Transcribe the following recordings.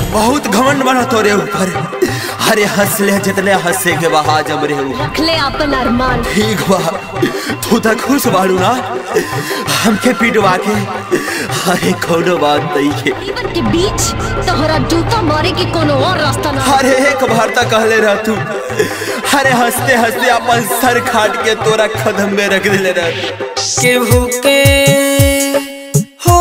बहुत घमंड बना तोरे ऊपर अरे हंस ले जितने हंसे के बहा जम रे ऊपर रखले अपन अरमान ठीक बा तू तो खुश बाड़ू ना हमके पिटवा के अरे कोनो बात नहीं है जीवन के बीच तोहरा जूता मारे के कोनो और रास्ता ना अरे एक बार तक कहले रह तू अरे हंसते हंसते अपन सर खाट के तोरा कदम में रख दिले रह केहू के हो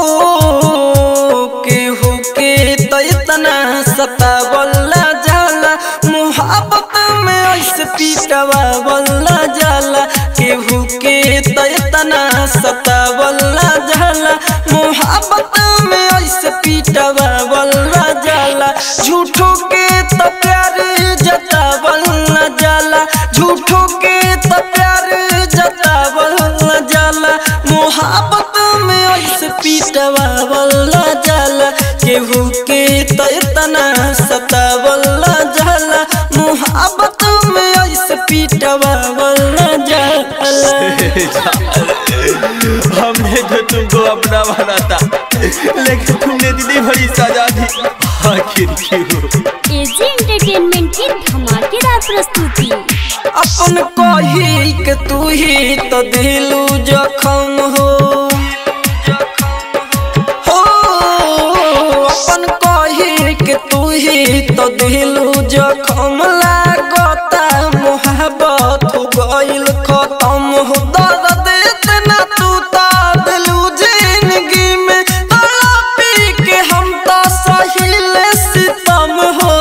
केहू के तो इतना सतावला जाला मुहब्बत में ऐसे पीटवावला जाला केहू के तो इतना सतावला जाला मुहब्बत में ऐसे पीटवावला जाला झूठों के तो प्यार जतावला जाला झूठों के तो प्यार जतावला जाला मोहब्बत में ऐसे पीटवावला जाला केहू के तो इतना सतावला जाला मोहब्बत में ऐसे पीटवावला जाला हमने तो तुमको अपना बना था लेकिन तुमने दीदी बड़ी सजा दी आखिर क्यों एजी एंटरटेनमेंट की धमाकेदार प्रस्तुति अपन कही के तू ही तो दिलू जखम हो हो अपन कही के तू ही तो दिलू जखम लागता मोहब्बत हो गइल खत्म हो दर्द इतना तू तो दिलू जिंदगी में तड़पी के हम तो सहिल सितम हो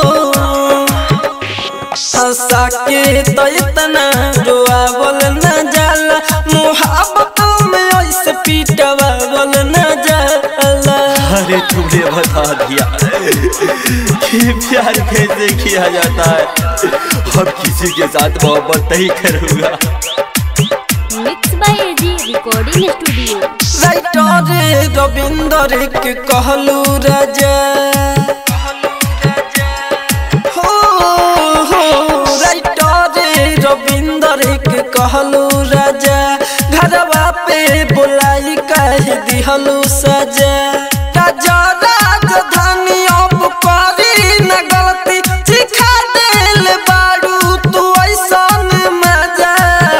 हंसा के तो इतना रोआवल न जाला मुहब्बत में ऐसे पीटवावल न जाला अरे तुमने बता दिया कि प्यार कैसे किया जाता है अब किसी के साथ मोहब्बत नहीं करूंगा mix by AG recording studio writer Ravinder के कहलू राजा हो हो राइटर रविंदर के कहलू राजा घरवा पे बुलाई कह दिहलू सजा राजा राजधानी अब करी न गलती सिखा देल बारू तू ऐसन मजा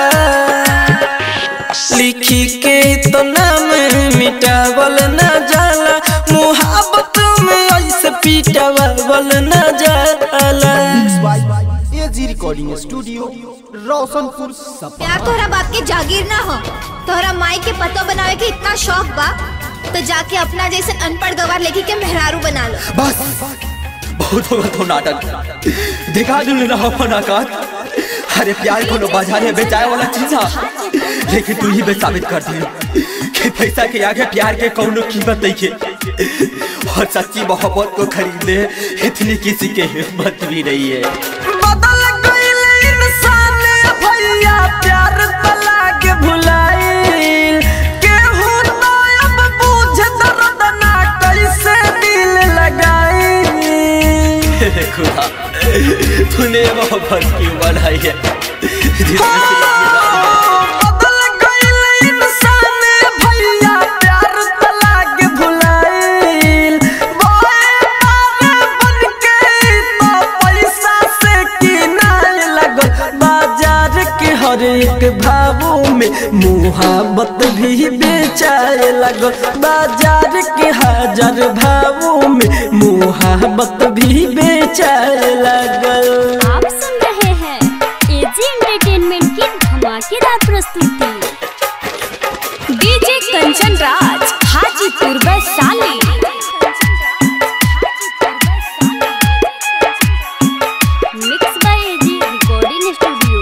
लिखी के तो नाम मिटावल न जाला मुहब्बत में ऐसे पीटावल न जाला एजी रिकॉर्डिंग स्टूडियो रोशनपुर सपा प्यार तोहरा बाप के जागीर ना हो तोहरा माई के पतो बनावे के इतना शौक बा तो जाके अपना जैसे अनपढ़ गवार लेके के मेहरारू बना लो बस बहुत होगा तो नाटक दिखा दूँ ना अपन औकात अरे प्यार को बाजार में बेचाए वाला चीज है लेकिन तू ही बे साबित कर दी कि पैसा के आगे प्यार के कौनो कीमत नहीं है और सच्ची मोहब्बत को खरीदने इतनी किसी के हिम्मत भी नहीं है बदल गइल इंसान भैया प्यार तला के भुलाइल केहू तो अब बुझ दर्द ना कैसे दिल लगाई हे खुदा तूने मोहब्बत क्यों बनाई है जिसमें से बदल गइल इंसान भैया प्यार तला के भुलाइल बोए पारे बन के तो पैसा से किनाए लगल बाजार के हर एक भावों में मुहाबत भी बेचाए लगल बाजार के हजार भावों में मुहाबत भी बेचाए लगल आप सुन रहे हैं एजी एंटरटेनमेंट की धमाकेदार प्रस्तुति DJ Kanchan Raj Hajipur Vaishali mix by AG recording studio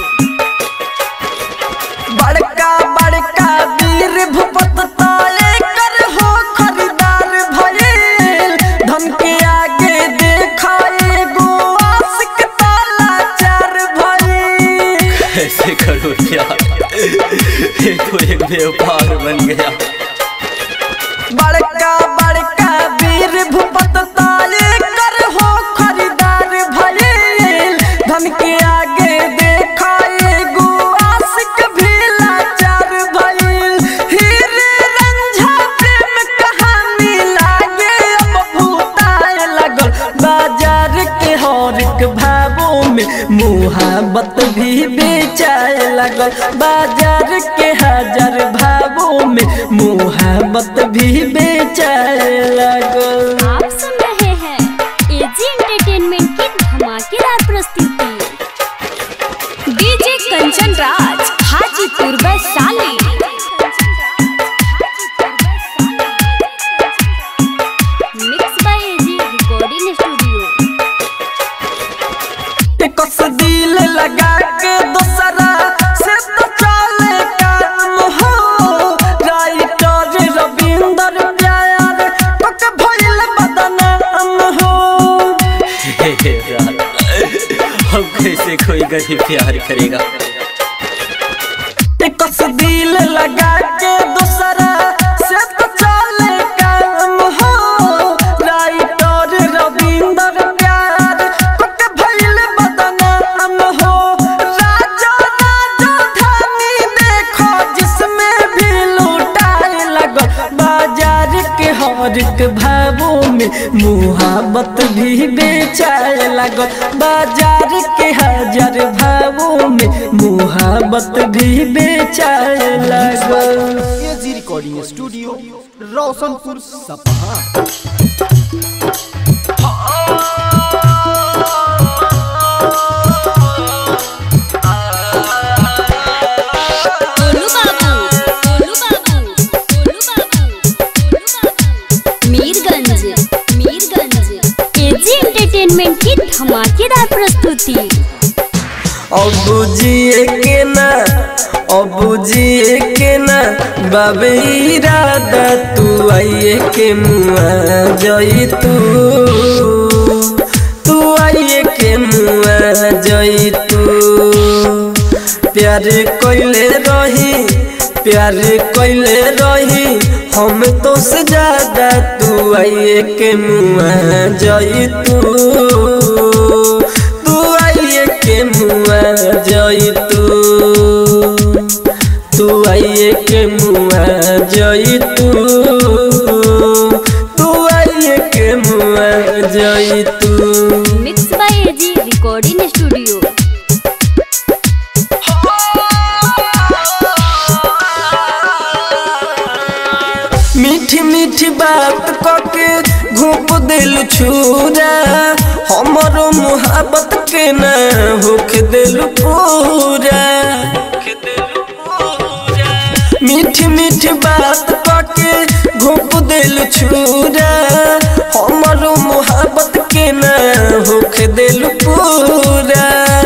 बड़का बड़का वीर भूपत ताले कर हो खरीदार भइल धन के आगे देखाए गो आशिक ताला चार भइल ऐसे करो यार ये तो एक व्यापार बन गया बड़का बड़का वीर भूपत ताले कर हो खरीदार भइल धन के आगे देखाए गो आशिक भी लाचार भइल हीरे रंझा प्रेम कहानी लागे अब भूताए लगल बाजा मुहाबत भी बेचाए लगल बाजार के हजार भावों में मुहाबत भी बेचाए लगल आप सुन रहे हैं एजी एंटरटेनमेंट की धमाकेदार प्रस्तुति DJ Kanchan Raj Hajipur Vaishali mix by AG recording studio कस दिल लगा के दोसरा से तो चले काम हो राइटर रविंदर प्यार पक भइल बदनाम हो हे हे यार अब कैसे कोई गरीब प्यार करेगा कस दिल लगा के दोसरा से तो चले काम हो राइटर रविंदर प्यार पक भइल बदनाम हो राजा राजा धानी देखो जिसमें भी लूटाए लगो बाजार के हर एक भावों में मुहाबत भी बेचाए लगो बाजार के हजार भावों में मुहाबत भी बेचाए लगो एजी रिकॉर्डिंग स्टूडियो रोशनपुर सपहा गोलू बाबू गोलू बाबू गोलू बाबू गोलू बाबू मीरगंज मीरगंज एजी एंटरटेनमेंट की धमाकेदार प्रस्तुति अबू जिए के ना अबू जिए के ना बाबे इरादा तू आइए के मुआ जई तू तू आइए के मुआ जई तू प्यार कोइले रही प्यार कोइले रही हम तो से ज्यादा तू आइए के मुआ जई तू तू आइए के मुआ जई तू तू आइए के मुआ जई तू तू आइए के मुआ जई तू mix by AG recording studio मीठी मीठी बात कके घूप दिल छूरा हमरो मुहाबत के न होख दिल पूरा मीठी मीठी बात कके घूप दिल छूरा हमरो मुहाबत के न होख दिल पूरा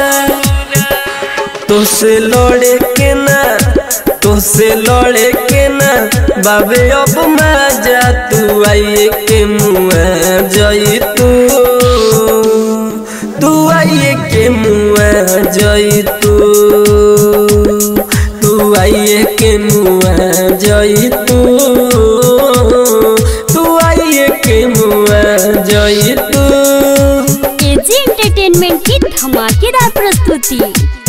तुसे लड़े के ना तुसे लड़े के ना बाबे अब मजा तू आइए के मुआ जई तू तू आइए के मुआ जई तू तू आइए के मुआ जई तू तू आइए के मुआ जई तू एजी एंटरटेनमेंट की धमाकेदार प्रस्तुति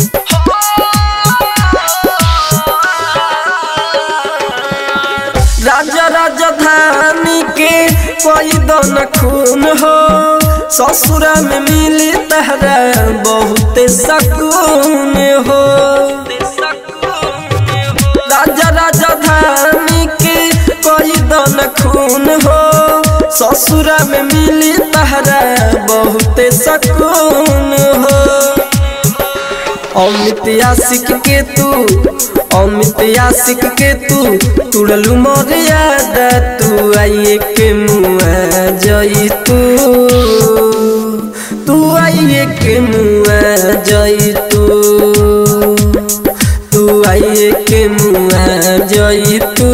राजा राजधानी के कोई दन खून हो ससुरा में मिली तहरा बहुत सकून हो राजा राजधानी के कोई दन खून हो ससुरा में मिली तहरा बहुत सकून हो अमित आशिक के तू अमित आशिक के तू तुड़लू मर्यादा तू आइए के मुआ जई तू तू आइए के मुआ जई तू तू आइए के मुआ जई तू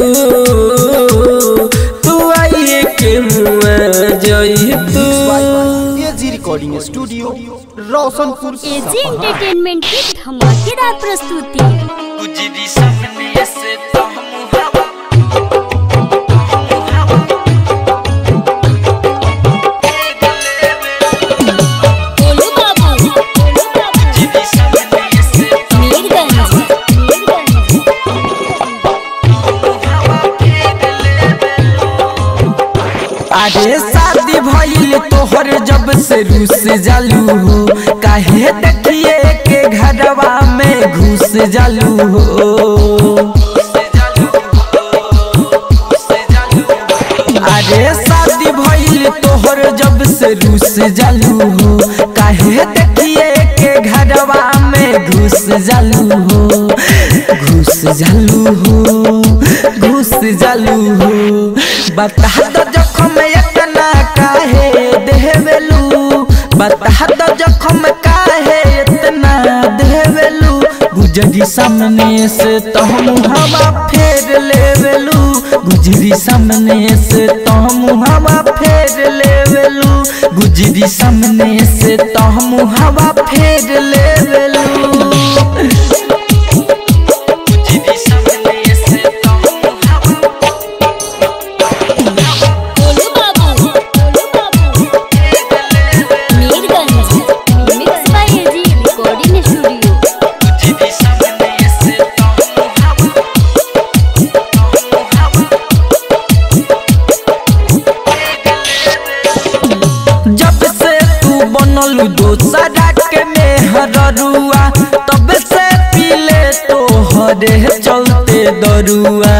तू आइए के मुआ जई तू AG recording studio Roshanpur AG Sapaha entertainment की धमाकेदार प्रस्तुति गुजरी सपने से तो हम हवा गोलू बाबू गोलू बाबू मीरगंज मीरगंज अरे शादी शादी भइल तोहर जब से रूस जालू हो काहे देखिए के घरवा में घुस जालू हो अरे शादी भइल तोहर जब से रूस जालू हो काहे देखिए के घरवा में घुस जालू हो घुस जालू हो घुस जालू हो बता दो जखम इतना काहे देवेलू बता दो जखम काहे इतना देवेलू गुजरी सामने से तो हम हवा फेर लेवेलू गुजरी सामने से तो हम हवा फेर लेवेलू गुजरी सामने से तो हम हवा फेर लेवेलू गुजरी सामने से तो हम हवा गोलू बाबू गोलू बाबू Mirganj mix by AG recording studio गुजरी सामने से तो हम हवा जब से तू बनल दोसरा के मेहरुआ तब से पीले तो हरे चलते दरुआ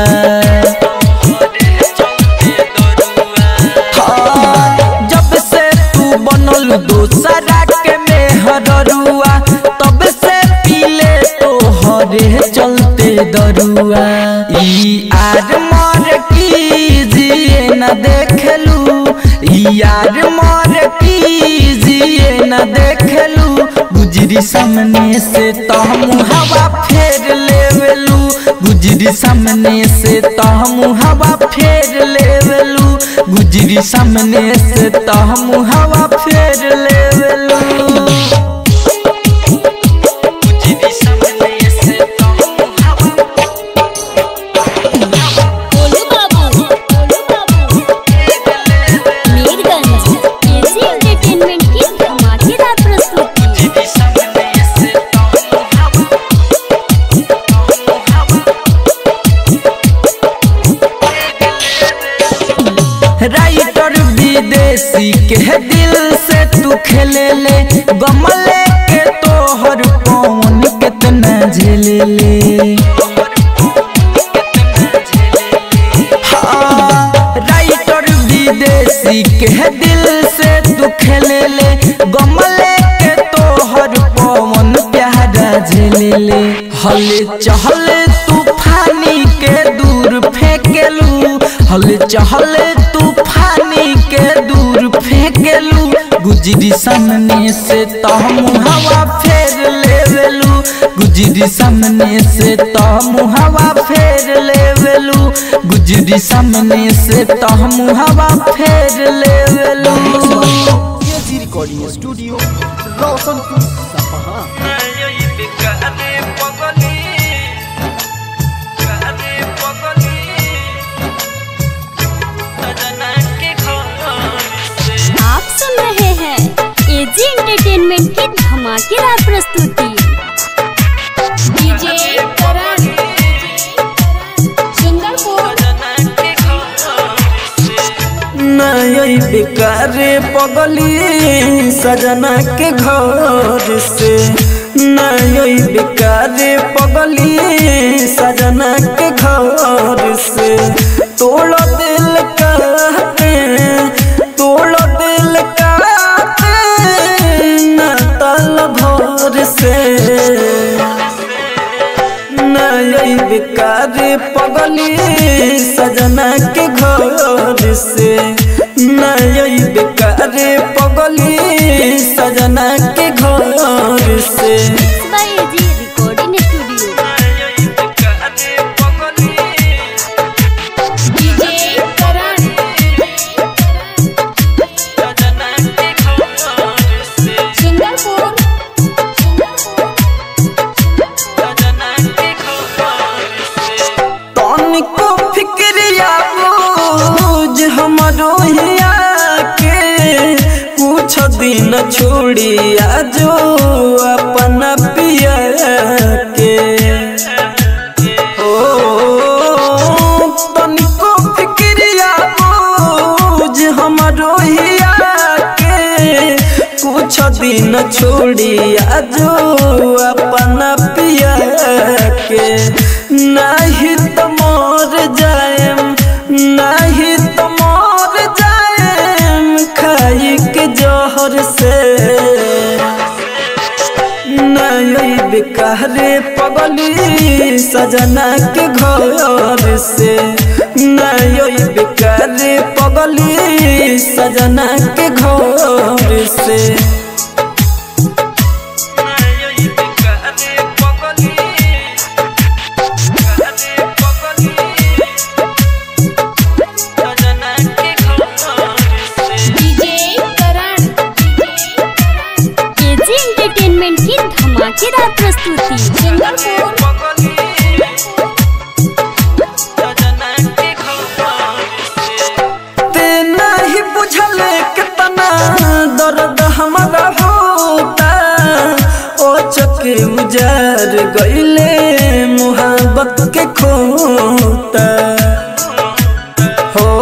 हाँ, जब से तू बनल दोसरा के मेहरुआ तब से पीले तो हरे चलते दरुआ ई आर मर कीजिए न देखलू यार मर कीजिए न देखलू गुजरी सामने से तो हम हवा फेर लेवेलू गुजरी सामने से तो हम हवा फेर लेवेलू गुजरी सामने से तो हम हवा फेर लेवेलू गुजरी सामने से तो हम हवा गोलू बाबू गोलू बाबू मीरगंज एजी एंटरटेनमेंट की धमाकेदार प्रस्तुति राइटर विदेशी के दिल से तू खेले ले गमले के तोहर पवन कितना झेले ले हाँ, राइटर विदेशी के दिल से तू खेले ले गमले के तोहर पवन प्यारा झेले ले हल चहल तूफानी के दूर फेंकेलू हल चहल तूफानी के दूर फेंकेलू गुजरी सामने से तो हम हवा फेर लेवेलू गुजरी सामने से तो हम हवा फेर लेवेलू गुजरी सामने से तो हम हवा फेर लेवेलू AG recording studio Roshanpur Sapaha आप सुन रहे हैं एजी एंटरटेनमेंट की धमाकेदार प्रस्तुति डीजे करण सुंदरपुर नई बेकार पगली सजना के घर से नई बेकार पगली सजना के घर से तोड़ दिल कहते तोड़ दिल कहते न तल भोर से नई बेकार पगली सजना के घर से नई बेकार पगली सजना के घर से mix by AG recording studio DJ Karan Sundarpur तनिको फिक्रिया बोझ हमरो हिया के कुछ दिन छोड़िया जो अपना पिया के ओ तनिको फिक्रिया बोझ हमरो हिया कुछ दिन छोड़ी आजो अपना पिया के नहीं तो मोर जाएम नहीं तो मोर जाएम खाई के जहर से नई बेकारे पगली सजना के घर से नई बेकारे पगली सजना के घर से एजी एंटरटेनमेंट की धमाकेदार प्रस्तुति ते नहीं बुझल कितना दर्द हमारा होता ओ चके उजार गईले मुहब्बत के खोता हो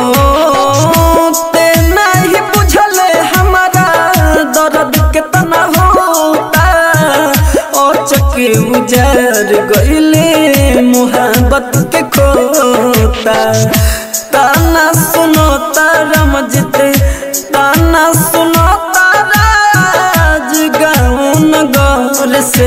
ते नहीं बुझल हमारा दर्द कितना होता ओ चके उजार गईले मुहब्बत के खोता ताना सुनो तारा मजते ताना सुनो तारा आज गाँव नगर से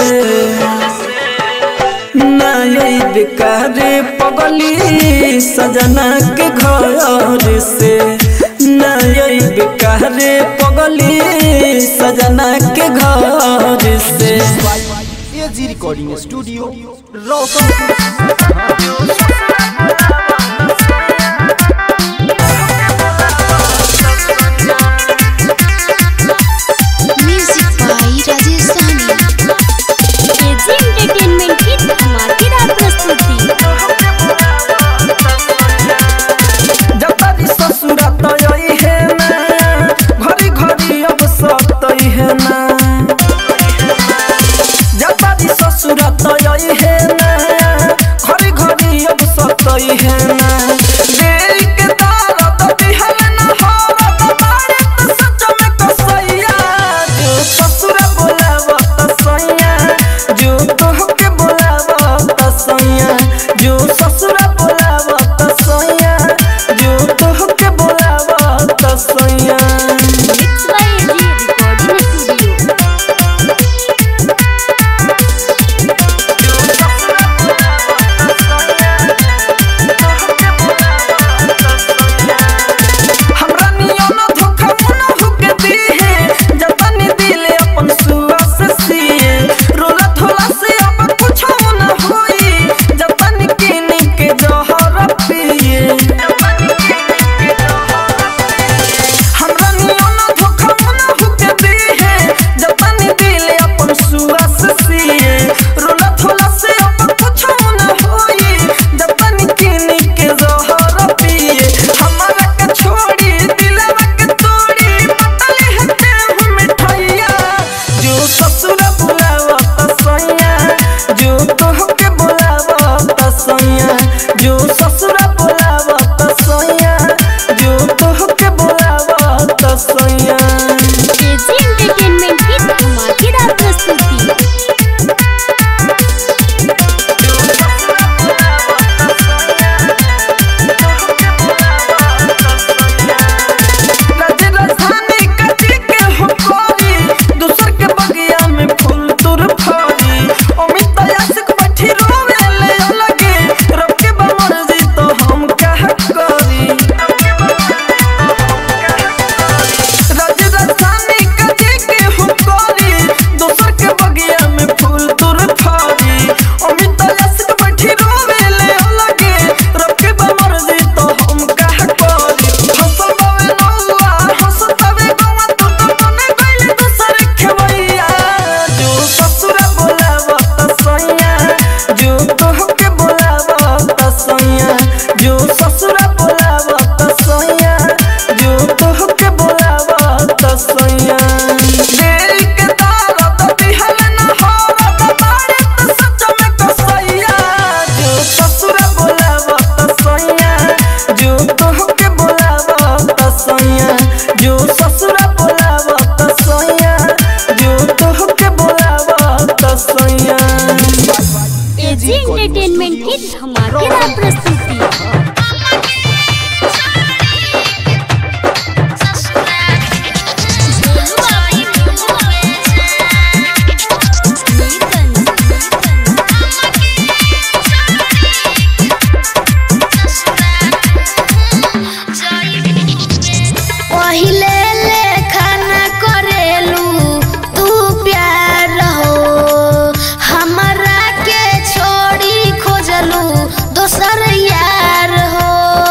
नई बेकारे पगली सजना के घर से नई बेकारे पगली सजना के घर से AG recording studio Roshanpur music by Rajesh Sani AG entertainment की धमाकेदार प्रस्तुति जतरी ससुरात यही है ना घरी घरी अब सतई है ना जतरी ससुरात यही है ना घरी घरी अब पहिले लेखा न करेलू तू प्यार हो हमरा के छोड़ी खोजलू दोसर यार हो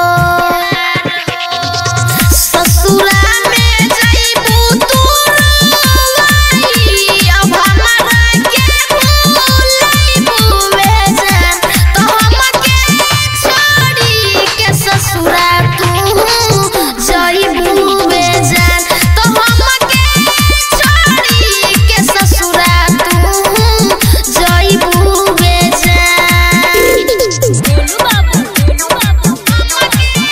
ससुरा में जइबू तू रोवाई, अब हमरा के भूलइबू बेजान, तो हमके छोड़ी के ससुरा तू जइबू बेजान, तो हमके छोड़ी के ससुरा तू जइबू बेजान। गोलू बाबू गोलू बाबू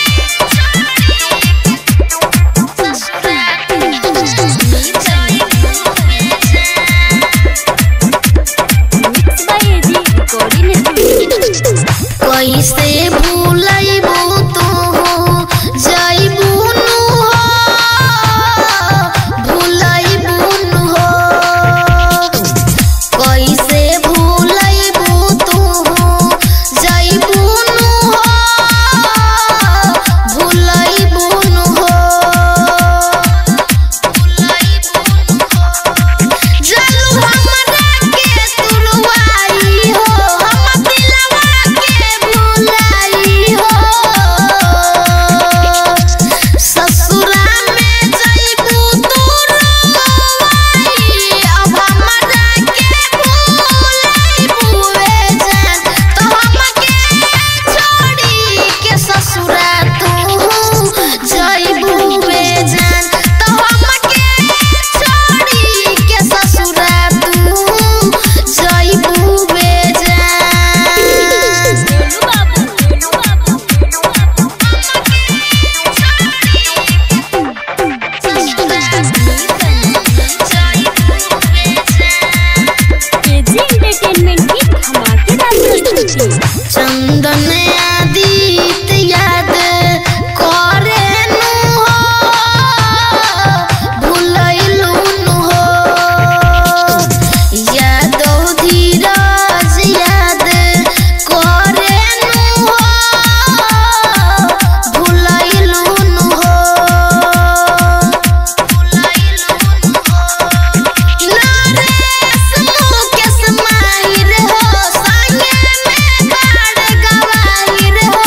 mix by AG recording studio कैसे भूलैबू तू जइबू नु हो भूलैबू नु हो कैसे भूलैबू तू जइबू नु हो भूलैबू नु हो जलू हमरा के तुरवाई हो हम दिलवा के भुलाई हो ससुरा में जइबू तू रोवाई अब हमरा के भुलाइबू जान तो हमके छोड़ी के ससुरा तू जइबू जान तो हमके छोड़ी के ससुरा तू जइबू जान गोलू बाबू गोलू बाबू एजी एंटरटेनमेंट की धमाकेदार प्रस्तुति चंदन आदित याद करे नु हो भूलैलू नु हो यादो धीरज याद करे नु हो भूलैलू नु हो भूलैलू नु हो नरेश मुकेश माहिर हो संगे में गाड़ गवाहिर हो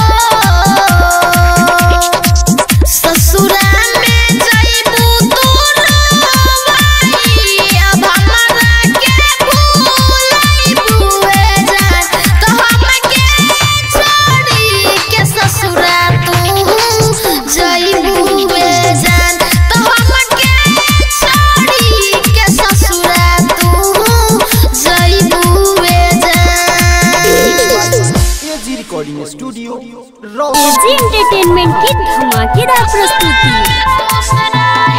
ससुरा में जइबू तू रोवाई अब हमरा के भूलइबू जान तो हमके छोड़ी के ससुरा तू जइबू जान तो हमके छोड़ी के ससुरा तू जइबू जान एजी रिकॉर्डिंग स्टूडियो रौ एजी एंटरटेनमेंट की धमाकेदार प्रस्तुति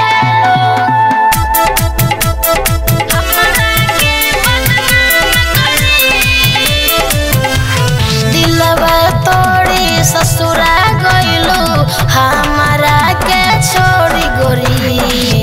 दिलवा तोड़ी ससुरा गइलू हमारा के छोड़ी गोरी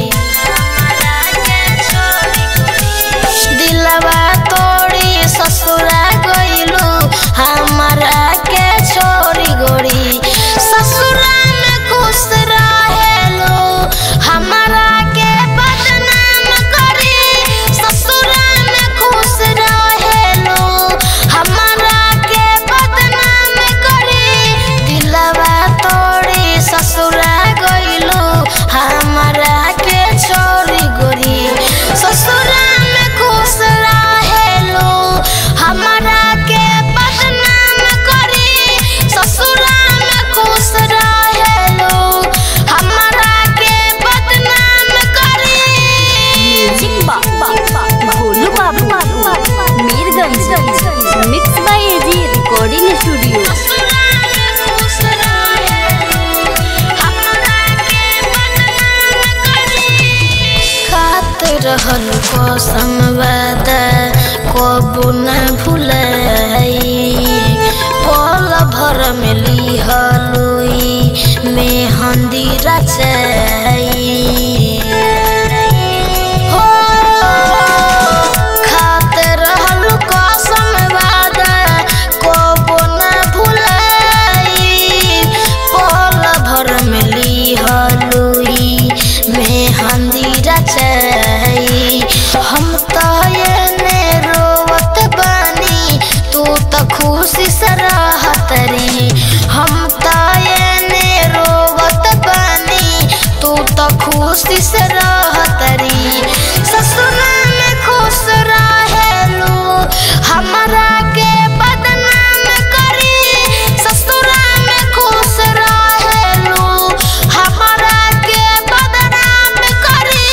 दिलवा तोड़ी ससुरा गइलू हमारा के छोड़ी गोरी ससुरा में खुश रहेलू हमारा के बदनाम करी ससुरा में खुश रहेलू हमारा के बदनाम करी दिलवा तोड़ी ससुरा गइलू हमारा के छोड़ी गोरी ससुरा में खुश रहेलू हमारा के बदनाम करी ससुरा में खुश रहेलू हमारा के बदनाम करी म्यूजिक बा गोलू बाबू Mirganj mix by AG recording studio ससुरा में खुश रहेलू हमारा के बदनाम करी खात रहल कसम वादा कबू न भुलाई पल भर में लिहलुई मेहंदी रचाई हो खात रहल कसम वादा कबू न भुलाई पल भर में खुशी से रहतरी ससुरा में खुश रहेलू हमारा के बदनाम करी ससुरा में खुश रहेलू हमारा के बदनाम करी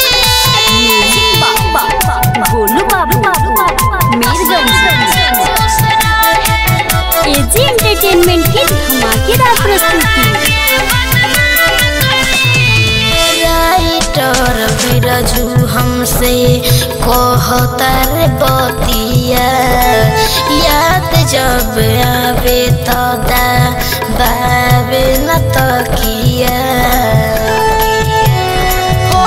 गोलू बाबू मीरगंज एजी एंटरटेनमेंट की धमाकेदार प्रस्तुति राइटर बिरजू हमसे कहतर बतिया याद जब आवे तो दा बाबे न तकिया हो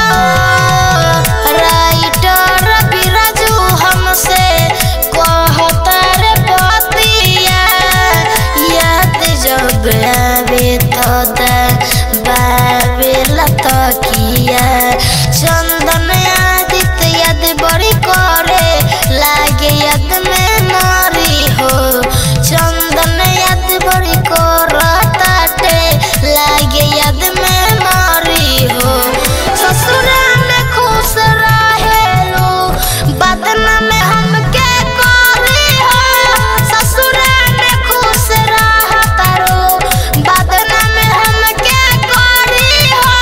राइटर बिरजू हमसे कहतर बतिया याद जब आवे तो दा बाबे लतकिया चंदन आदित्य याद बड़ी करे लागे याद में नारी हो चंदन याद बड़ी करताटे लागे याद में नारी हो ससुरा में खुश रहेलो बदना में हमके करी हो ससुरा में खुश रहतारो बदना में हमके करी हो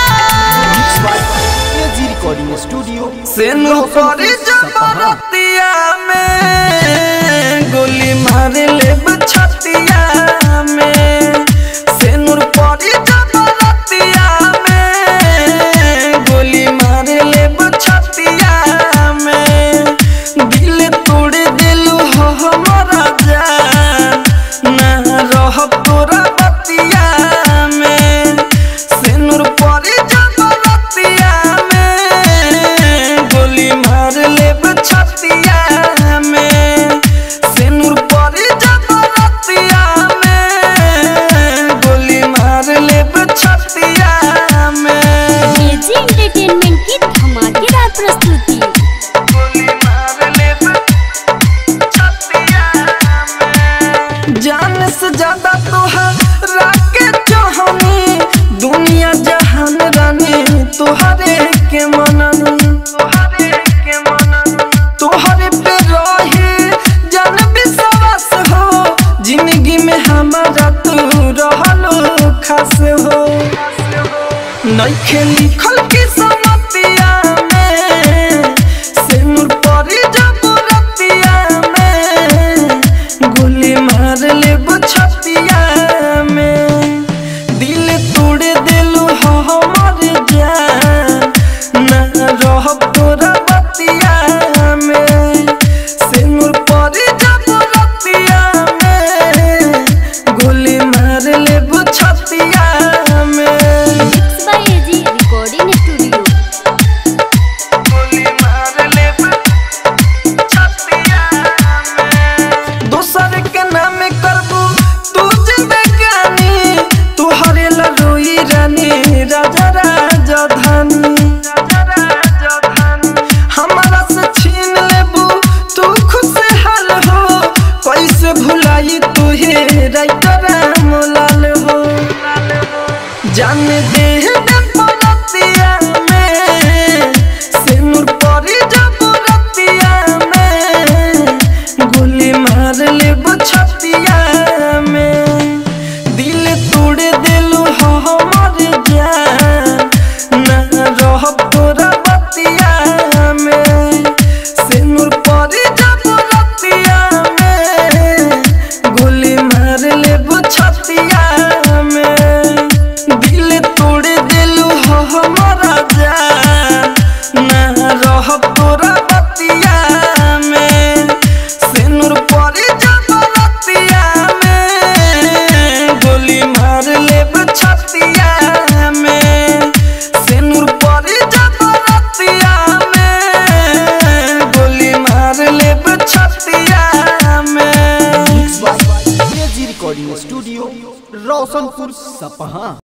एजी रिकॉर्डिंग स्टूडियो सेनु करी जबरतिया में गोली मार ले छतिया में सेनुर परी जबरतिया में गोली मार ले छतिया में दिल तोड़ दिलू हो हमारा जान ना रह तोरा बतिया में सेनुर परी जबरतिया में गोली मार ले छतिया में सेनुर परी जबरतिया में गोली मार ले छतिया में एजी एंटरटेनमेंट की धमाकेदार प्रस्तुति गोली मार ले छतिया में जान से ज्यादा तोहरा के चाहनी दुनिया जहान रानी तोहरे के मनन तोहरे के मनन तोहरे पे रहे जान विश्वास हो जिंदगी में हमारा तू रहलो खास हो नइखे लिखल की समतिया में सिनुर परी जबरतिया में गोली मार ले छतिया में दिल तोड़ दिलू हो हमर जान ना रह तोरा बतिया में सिनुर परी जबरतिया में गोली मार ले छतिया में mix by AG recording studio गोली मार ले छतिया में दोसर के नाम करबू तू जिंदगानी तू हरेला रोई रानी राजा राजा धानी राजा राजा धानी हमारा से छीन लेबू तू खुशहाल हो कैसे भुलाई तू हे राइटर मोलाल हो जान दे दे पलतिया में सिनुर परी जबरतिया में गोली मार ले छतिया में दिल तोड़ दिलू हो हमर जान ना रह तोरा बतिया में सिनुर परी जबरतिया में गोली मार ले छतिया में दिल तोड़ दिलू हो हमारा जान ना रह तोरा बतिया में सिनुर परी जबरतिया में गोली मार ले छतिया में सिनुर परी जबरतिया में गोली मार ले छतिया में एजी रिकॉर्डिंग स्टूडियो रोशनपुर सपहा